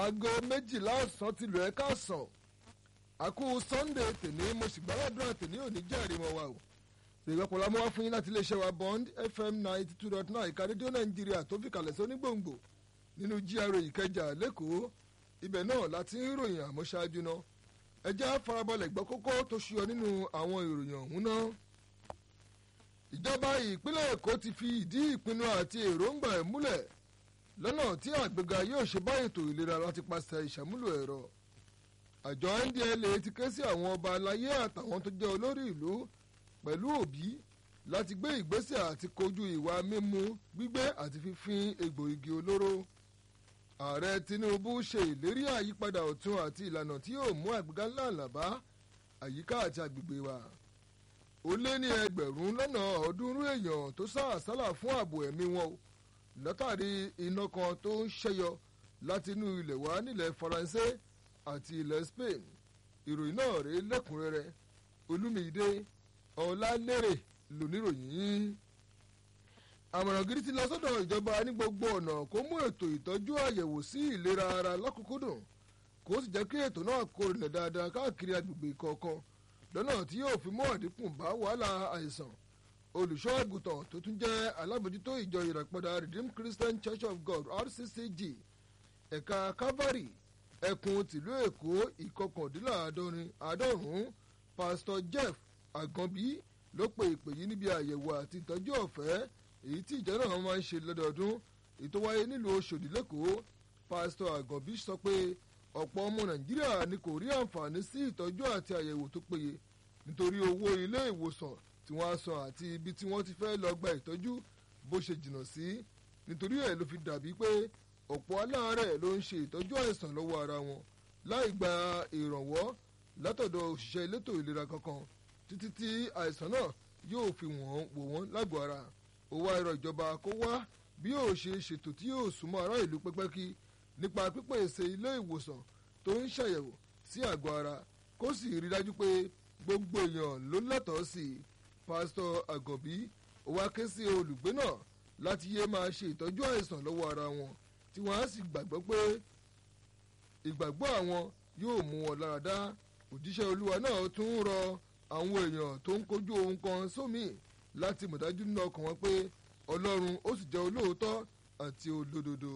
aago méjìlá ọ̀sán ti lù ẹ́ káàsán àkú sunday tèmi mo sì gbàládùn tèmi ò ní jẹ́rìí wọn wa o ìrọ̀pọ̀ la mú wá fún yín láti iléeṣẹ́ wa bond fm ninety two dot nine ìka rédíò nàìjíríà tó fi kalẹ̀ sí onígbòǹgbò nínú gra ìkẹjà lẹ́kọ̀ọ́ ibẹ̀ náà láti ń ròyìn àmọ́ṣáájú náà ẹ jẹ́ farabalẹ̀ gbọ́ kókó tó ṣuyọ nínú àwọn ìròyìn ọ̀hún náà ìjọba ìpínlẹ̀ èkó ti fi ìdí ìpinnu àti èròǹgbà ẹ̀ múlẹ̀ lọ́nà tí àgbéga yóò ṣe bá ètò ìlera láti pàṣẹ ìṣàmúlò ẹ̀rọ àjọ ndla ti ké sí àwọn ọba aláyé àtàwọn tó jẹ́ olórí ìlú pẹ̀lú òbí láti gbé ìgbésẹ̀ àti kojú ìwà mímu gbígbé àti fífín egbò igi olóró ààrẹ tinubu ṣe ìlérí àyípadà ọ̀tun àti ìlànà tí yóò mú àgbéga ńlá àlàbá àyíká àti agbègbè wa ó lé ní ẹgbẹ̀rún lọ́nà ọ̀ọ́dúnrún èèyàn tó sá àsálà fún ààbò ẹ̀mí wọn o látàrí iná kan tó ń ṣẹyọ láti inú ilẹ̀ wá nílẹ̀ faransé àti ilẹ̀ spain ìròyìn náà rèé lẹ́kùnrẹ́rẹ́ olúmídé ọ̀làlérè lóníròyìn àmọ̀ràn gidi ti lọ sọ́dọ̀ ìjọba ní gbogbo ọ̀nà kó mú ètò ìtọ́jú àyẹ̀wò sí ìlera ara lọ́kùnkúndùn kó sì jẹ́ kí ètò náà kó rinlẹ̀ dáadáa káàkiri agbègbè kọ̀ọ̀kan lọ́nà tí yóò fi mú àdínkù bá wàhálà àìsàn olùṣọ́ àgùntàn tó tún jẹ́ alábòjútó ìjọ ìràpadà redeemed christian church of god rccg ẹ̀ka calvary ẹkùn tìlú èkó ìkọkàndínláàádọ́rin àádọ́rùn-ún pastor jeff àgànbí ló pe ìpè yìí níbi àyẹ̀wò àti ìtọ́jú ọ̀fẹ́ èyí tí ìjọ náà máa ń ṣe lọ́dọọdún èyí tó wáyé nílùú oṣòdì lẹ́kọ̀ọ́ pastor àgànbí sọ pé ọ̀pọ̀ ọmọ nàìjíríà ni kò rí àǹfààní sí ìtọ́jú àti àyẹ̀wò tó péye nítorí owó ilé ìwòsàn tí wọ́n á san àti ibi tí wọ́n ti fẹ́ lọ gba ìtọ́jú bó ṣe jìnnà sí nítorí ẹ̀ ló fi dàbí pé ọ̀pọ̀ aláàárẹ̀ ló ń ṣe ìtọ́jú àìsàn lọ́wọ́ ara wọn láì gba ìrànwọ́ látọ̀dọ̀ òṣìṣẹ́ elétò ìlera kankan títí tí àìsàn náà yóò fi wọ́n wò wọ́n lágọ̀ọ́ ara ó wá ẹ̀rọ ìjọba kó wá bí yóò ṣe ṣètò tí yóò súnmọ́ ará ìlú pẹ́pẹ́kí nípa pípèsè ilé ìwòsàn tó ń ṣàyẹ̀wò sí àgọ́ ara kó sì rí dájú pé gbogbo èèyàn ló lẹ́tọ̀ọ́ sí i pásítọ̀ àgọ̀bí ó wá ké sí olùgbé náà láti yé máa ṣe ìtọ́jú àìsàn lọ́wọ́ ara wọn tí wọ́n á sì gbàgbọ́ pé ìgbàgbọ́ àwọn yóò mú wọn lára dá òjíṣẹ́ olúwa náà tún rọ àwọn èèyàn tó ń kojú ohun kan sómi láti mọ̀dájú nínú ọkàn wọn pé ọlọ́run ó sì jẹ́ olóòótọ́ àti olódodo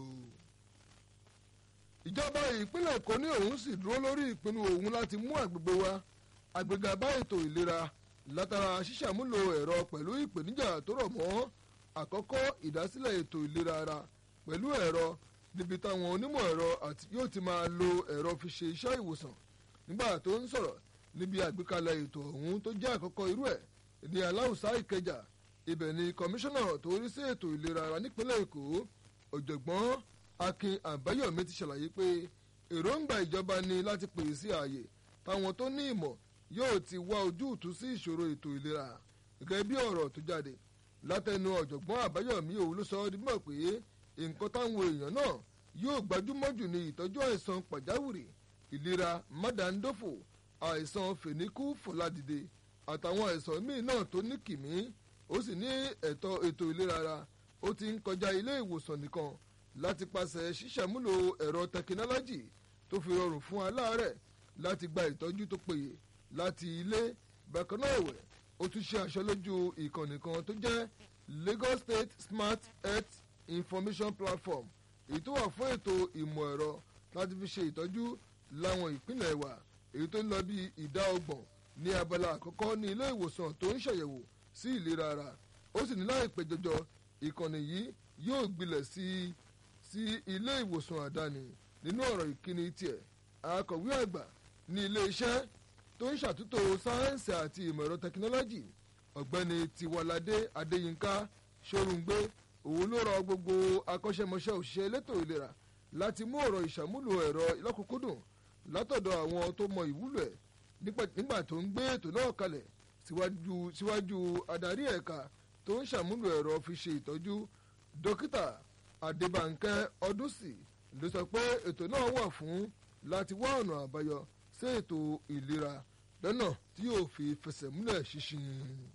ìjọba ìpínlẹ̀ èkó ní òun sì dúró lórí ìpinnu òun láti mú àgbègbè wa àgbègbè bá ètò ìlera látara ṣíṣàmúlò ẹ̀rọ pẹ̀lú ìpèníjà tó rọ̀ mọ́ àkọ́kọ́ ìdásílẹ̀ ètò ìlera ara pẹ̀lú ẹ̀rọ níbi táwọn onímọ̀ ẹ̀rọ àti yóò ti máa lo ẹ̀rọ fi ṣe iṣẹ́ ìwòsàn nígbà tó ń sọ̀rọ̀ níbi àgbékalẹ̀ ètò ọ̀hún tó jẹ́ àkọ́kọ́ irú ẹ̀ ní aláùsá ìkẹjà ibẹ̀ ni kọmíṣánná tó rí sí ètò ìlera ara nípínlẹ̀ èkó ọ̀jọ̀gbọ́n akin àbáyọ̀mí ti ṣàlàyé pé èròǹgbà ìjọba ni láti pèsè sí ààyè táwọn tó ní ìmọ̀ yóò ti wá ojútùú sí ìṣòro ètò ìlera gẹ́gẹ́ bí ọ̀rọ̀ tó jáde látẹnu ọ̀jọ̀gbọ́n àbáyọ̀mí òun ló sọ ọ́ dímọ̀ pé nǹkan táwọn èèyàn náà yóò gbajúmọ̀ jù ní ìtọ́jú àìsàn pàjáwìrì ìlera mádàndófò àìsàn fèníkù fọládìde àtàwọn àìsàn míì náà tó ní kìmí ó sì ní ẹ̀tọ́ ètò ìlera ara ó ti ń kọjá ilé ìwòsàn nìkan láti pàṣẹ ṣíṣàmúlò ẹ̀rọ tẹkinọ́lọ́jì tó fi rọrùn fún aláàárẹ̀ láti gba ìtọ́jú tó péye láti ilé bákan náà ẹ̀wẹ̀ ó tún ṣe aṣọ lójú ìkànnì kan tó jẹ́ lagos state smart health information platform èyí tó wà fún ètò ìmọ̀ ẹ̀rọ láti fi ṣe ìtọ́jú láwọn ìpínlẹ̀ wa èyí tó ń lọ bí ìdá ọgbọ̀n ní abala àkọ́kọ́ ní ilé ìwòsàn tó ń ṣàyẹ̀wò sí ìlera ara ó sì ní láìpẹ́ jọjọ ìkànnì yìí yóò gbilẹ̀ sí sí ilé ìwòsàn àdáni nínú ọ̀rọ̀ ìkíni tiẹ̀ akọ̀wé àgbà ní ilé iṣẹ́ tó ń ṣàtúntò sáyẹ́ǹsì àti ìmọ̀ ẹ̀rọ tẹkinọ́lọ́jì ọ̀gbẹ́ni tiwalade adéyínká ṣorùngbé òun ló rọ gbogbo akọ́ṣẹ́mọṣẹ́ òṣìṣẹ́ elétò ìlera láti mú ọ̀rọ̀ ìṣàmúlò ẹ̀rọ lọ́kùnkúndùn látọ̀dọ̀ àwọn tó mọ ìwúlò ẹ̀ nígbà tó ń gbé ètò náà kalẹ̀ síwájú adarí ẹ̀ka tó ń ṣàmúlò ẹ̀rọ fi ṣe ìtọ́jú dókítà adébànkẹ́ ọdúnsì ló sọ pé ètò náà wà fún láti wá ọ̀nà àbáyọ sí ètò ìlera lọ́nà tí yóò fi fẹsẹ̀ múlẹ̀ ṣinṣin.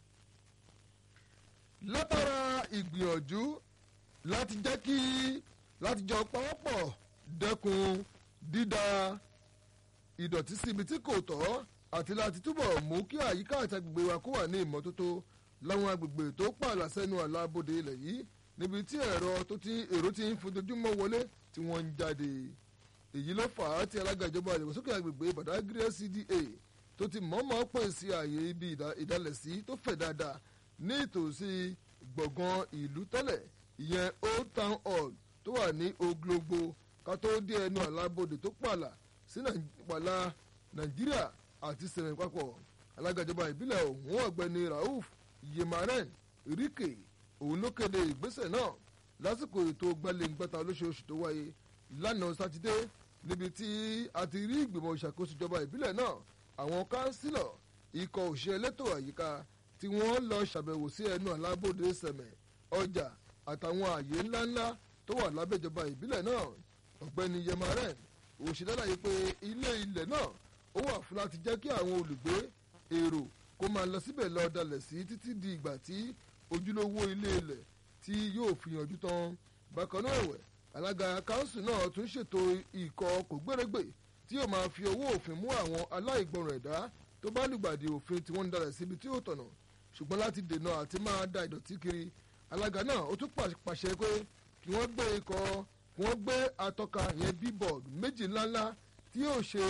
látara ìgbìyànjú láti jẹ́ kí láti jọ pawọ́pọ̀ dẹ́kun dídá ìdọ̀tí síbi tí kò tọ́ àti láti túbọ̀ mú kí àyíká àti agbègbè wa kó wà ní ìmọ́tótó láwọn agbègbè tó pààlà sẹ́nu àlàbòde ilẹ̀ yìí níbi tí ẹ̀rọ tó ti èrò ti ń fojoojúmọ́ wọlé tí wọ́n ń jáde èyí ló fà á tí alága ìjọba ìdàgbàsókè agbègbè Badagry CDA tó ti mọ̀ọ́mọ̀ pèsè àyè ibi ìdálẹ̀sí tó fẹ̀ dáadáa ní ìtòsí gbọ̀ngàn ìlú tẹ́lẹ̀ ìyẹn Old Town Hall tó wà ní Oglogbo ká tó dé ẹnu àlàbòde tó pààlà sí pààlà Nàìjíríà àti sẹ̀rẹ̀ papọ̀ alága ìjọba ìbílẹ̀ ọ̀hún ọ̀gbẹ́ni Rauf Yemaren Rike òun ló kéde ìgbésẹ̀ náà lásìkò ètò gbalẹ̀ngbẹ́ta olóṣooṣù tó wáyé lánàá sátidé níbi tí a ti rí ìgbìmọ̀ ìṣàkóso ìjọba ìbílẹ̀ náà àwọn kánsílọ̀ ikọ̀ òṣìṣẹ́ elétò àyíká tí wọ́n lọ ṣàbẹ̀wò sí ẹnu àlábòde sẹ̀mẹ̀ ọjà àtàwọn ààyè ńláńlá tó wà lábẹ́ ìjọba ìbílẹ̀ náà ọ̀gbẹ́ni Yemaren òṣìṣẹ́ láyé pé ilé ilẹ̀ náà ó wà fún láti jẹ́ kí àwọn olùgbé èrò kó máa lọ síbẹ̀ lọ dalẹ̀ sí títí di ìgbà tí ojúlówó ilé ilẹ̀ tí yóò fi yanjú tán bákan náà ẹ̀wẹ̀ alága kanṣu náà tún ṣètò ikọ̀ kògbérègbè tí yóò máa fi owó òfin mú àwọn aláìgbọràn ẹ̀dá tó bá lùgbàdì òfin tí wọ́n ń dalẹ̀ síbi tí ó tọ̀nà ṣùgbọ́n láti dènà àti máa da ìdọ̀tí kiri alága náà ó tún pàṣẹ pé kí wọ́n gbé ikọ̀ kí wọ́n gbé atọ́ka yẹn bíbọ̀d méjì ńláńlá tí yóò ṣe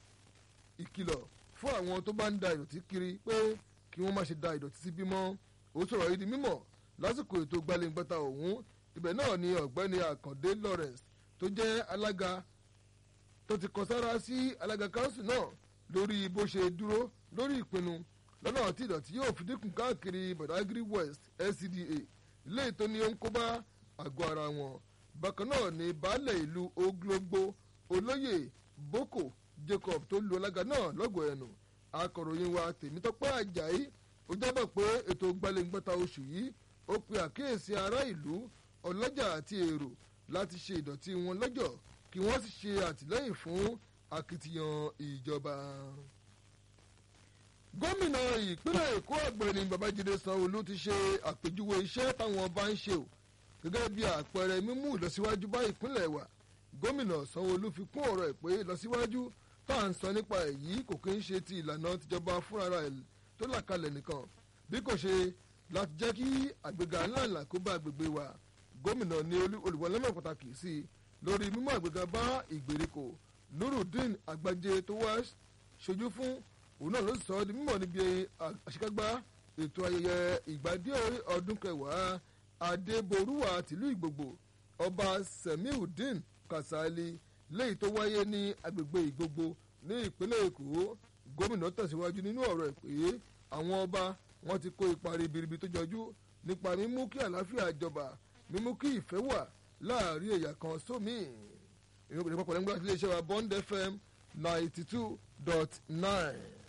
ìkìlọ̀ fún àwọn tó bá ń da ìdọ̀tí kiri pé kí wọ́n má ṣe da ìdọ̀tí sí bímọ ó sọ̀rọ̀ yìí di mímọ̀ lásìkò ètò gbalẹ̀ngbẹ́ta ọ̀hún ibẹ̀ náà ni ọ̀gbẹ́ni àkàndé lawrence tó jẹ́ alága tó ti kọ sára sí alága kanṣu náà lórí bó ṣe dúró lórí ìpinnu lọ́nà tí ìdọ̀tí yóò fi dínkù káàkiri badagry west lcda ilé ìtọ́ni ó ń kó bá àgọ́ ara wọn bákan náà ni baálẹ̀ ìlú oglogbo olóyè boko jacob tó lu alága náà lọ́gọ̀ọ́ ẹnu akọ̀ròyìn wa tèmítọ́pẹ́ àjàyí ó jábọ̀ pé ètò gbalẹ̀ngbẹ́ta oṣù yìí ó pe àkíyèsí ará ìlú ọlọ́jà àti èrò láti ṣe ìdọ̀tí wọn lọ́jọ́ kí wọ́n sì ṣe àtìlẹ́yìn fún akitiyan ìjọba. gómìnà ìpínlẹ̀ èkó ọ̀gbẹ́ni babájídé sanwó-olú ti ṣe àpèjúwe iṣẹ́ táwọn bá ń ṣe o gẹ́gẹ́ bí àpẹẹrẹ mímú ìlọsíwájú bá ìpínlẹ̀ wa gómìnà sanwó-olú fi kún ọ̀rọ̀ ẹ̀ pé ìlọsíwájú tá à ń sọ nípa èyí kò kí ń ṣe ti ìlànà tìjọba fúnra ẹ̀ tó là kalẹ̀ nìkan bí kò ṣe láti jẹ́ kí àgbéga ńláńlá kó bá agbègbè wa gómìnà ní olùwọlẹ́mọ̀ pàtàkì sí i lórí mímú àgbéga bá ìgbèríko nurudeen agbájé tó wá ṣojú fún òun náà ló sọ ọ́ di mímọ̀ níbi àṣekágbá ètò ayẹyẹ ìgbádé ọdún kẹwàá adéborúwà tìlú ìgbògbò ọba semiudeen kasali léyìí tó wáyé ní agbègbè ìgbògbò ní ìpínlẹ̀ èkó gómìnà tẹ̀síwájú nínú ọ̀rọ̀ ẹ̀ pé àwọn ọba wọn ti kó ipa ribiribi tó jọjú nípa mímú kí àlàáfíà jọba mímú kí ìfẹ́ wà láàrin ẹ̀yà kan sómi. ìròyìn papọ̀ lẹ́gbẹ̀ẹ́ àti iléeṣẹ́ wa bond fm ninety two dot nine.